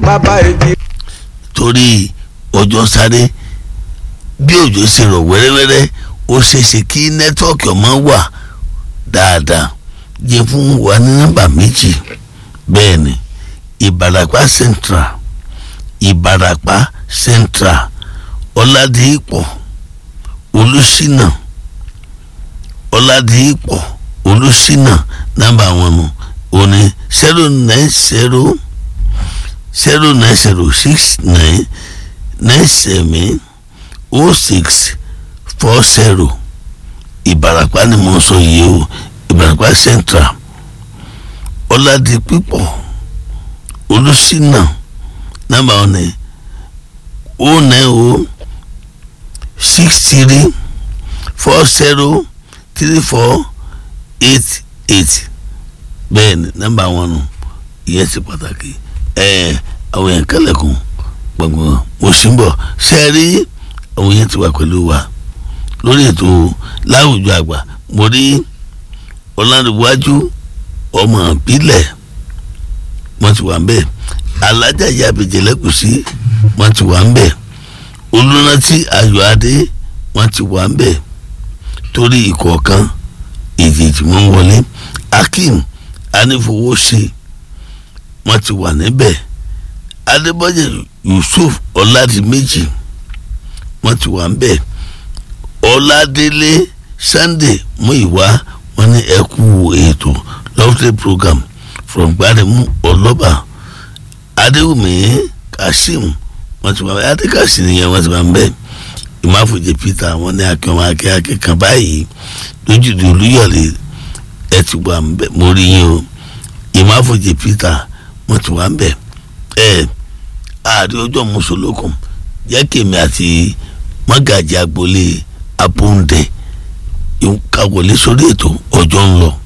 bàbá èjì torí ọjọ́ sáré bí òjò ṣe rọ̀ wẹ́rẹ́wẹ́rẹ́ ó ṣeéṣe kí nẹ́tíwọ́ọ̀kì ọmọ wà dáadáa jẹ́ fún wa ní nọ́mbà méjì bẹ́ẹ̀ ni ìbàràpá central ìbàràpá central ọ̀làdìpọ̀ olùṣínà ọ̀làdìpọ̀ olùṣínà nọ́mbà wọn nù òní zero nine zero zero nine zero six nine nine seven oh six four zero ìbàràpá ni mo sọ yìí o ìbàràpá central ọ̀làdìpọ̀ olùṣínà nọ́mbà wọn ni oh nine oh six three four zero three four eight eight bẹ́ẹ̀ ni nọ́mbà wọn nù ìyẹn ti pàtàkì ẹ àwọn yẹn kẹlẹ̀kùn gbọ̀ngbọ̀n mo sì ń bọ̀ ṣe é rí àwọn yẹn ti wà pẹ̀lú wa lórí ètò láwùjọ àgbà mo rí ọ̀làdìwájú ọmọ ìbílẹ̀ wọ́n ti wà ń bẹ̀ alájà ìyá àbèjẹ̀lẹ́kùsí wọ́n ti wà ń bẹ̀ olùrántí ayọ̀adé wọ́n ti wà ń bẹ̀ torí ìkọ̀ọ̀kan èjèèjì wọn wọlé akeem anífowóṣe wọ́n ti wà níbẹ̀ adébọ́jẹ̀ yusuf ọ̀làdìmẹ́jì wọ́n ti wà níbẹ̀ ọ̀làdélé sunday muiwa wọ́n ní ẹkú ètò lovely program from gbaremu ọlọ́ba adéwùmí kassim wọ́n ti wà níbẹ̀ adékàsí nìyẹn wọ́n ti wà níbẹ̀ ìmáfòjì peter wọ́n ní akẹ́wọ̀n akẹ́kẹ́ kan báyìí lójúde olúyọ̀lé ẹ ti wà níbẹ̀ mo rí yín o ìmáfòjì peter wọ́n ti wà níbẹ̀ ẹ ààrẹ ọjọ́ mùsùlùkùn jẹ́ kèmí àti mọ́gàjì agboolé abóńdẹ ìkàwọlé sórí ètò ọjọ́ ń lọ.